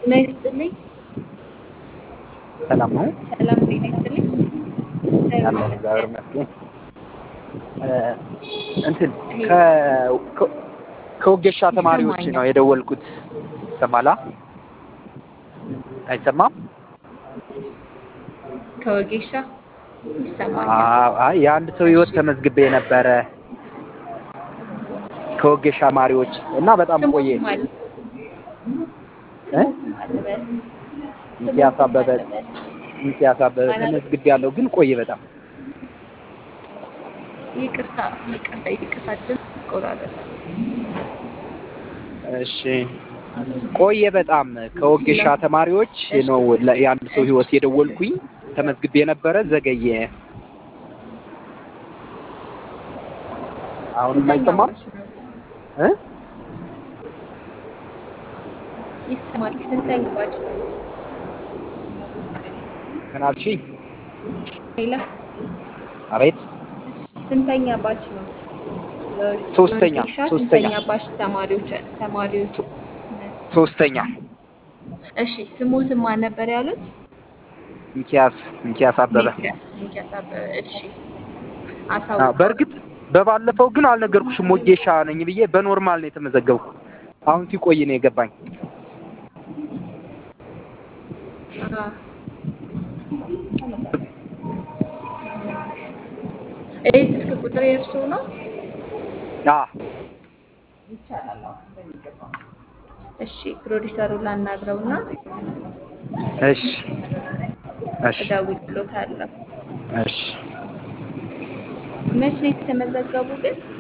ጤና ይስጥልኝ። ሰላም ነው ሰላም ጤና ይስጥልኝ። እግዚአብሔር ያለው እግዚአብሔር ይመስገን። ይመስገን። እንትን ከ- ከ- ከወጌሻ ተማሪዎች ይሰማኛል። ነው የደወልኩት። ይሰማላ? አይሰማም? ከወጌሻ ይሰማኛል። አዎ፣ አይ የአንድ ሰው ህይወት ተመዝግቤ ነበረ ከወጌሻ ተማሪዎች እና በጣም ቆየ። ስሙት ማለት እ? ስሙት ማለት በል ሚኪያስ ስሙት አበበ ማለት በል ሚኪያስ አበበ ማለት ተመዝግቤ ያለው ግን ቆየ በጣም ይቅርታ ይቅርታ ይቅርታ ድምፅ ይቆራረጣል። እሺ ቆየ በጣም ከወጌሻ ተማሪዎች ነው ለ- የአንድ ሰው ህይወት የደወልኩኝ ተመዝግቤ ነበረ ዘገየ አሁንም ስንተኛ አይሰማም ባች ነው? እ? ይሰማል። ስንተኛ ባች ነው? ምን አልሽኝ ሌላ አቤት ስንተኛ ባች ነው? ሶስተኛ ወጌሻ ሶስተኛ ስንተኛ ባች ተማሪዎች ተማሪዎች ሶስተኛ እሺ ስሙትን ማን ነበር ያሉት? ሚኪያስ ሚኪያስ አበበ ሚኪያስ ሚኪያስ አበበ። እሺ አዎ፣ አሳውቀዋል። በእርግጥ በባለፈው ግን አልነገርኩሽም ወጌሻ ነኝ ብዬ በኖርማል ነው የተመዘገብኩ አሁን ሲቆይ ነው የገባኝ አዎ። ይህ ስልክ ቁጥር የእርሱ ነው? አ እሺ ፕሮዲሰሩን ላናግረውና እሺ እሺ እደውልልዎታለሁ። እሺ መቼ ነው የተመዘገቡ ግን?